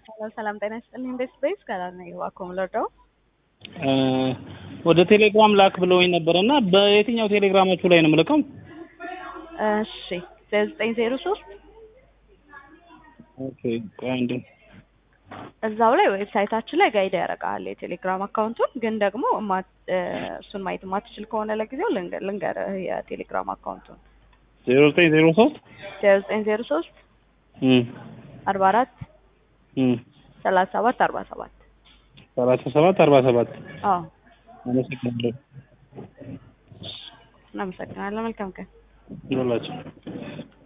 ሰላም ሰላም፣ ጤና ይስጥልኝ። ቤስ ቤስ ከላል ነው እባክዎ ልርዳው? ወደ ቴሌግራም ላክ ብለውኝ ነበር እና በየትኛው ቴሌግራማችሁ ላይ ነው የምልከው? እሺ ዘጠኝ ዜሮ ሶስት ኦኬ ቆይ አንዴ እዛው ላይ ዌብሳይታችን ላይ ጋይድ ያደርጋል የቴሌግራም አካውንቱን። ግን ደግሞ እማ- እሱን ማየት የማትችል ከሆነ ለጊዜው ልንገ- ልንገርህ የቴሌግራም አካውንቱን ዜሮ ዘጠኝ ዜሮ ሶስት ዜሮ ዘጠኝ ዜሮ ሶስት አርባ አራት ሰላሳ ሰባት አርባ ሰባት ሰላሳ ሰባት አርባ ሰባት አዎ አመሰግናለሁ እናመሰግናለን። መልካም ቀን። ይሁንላችሁ።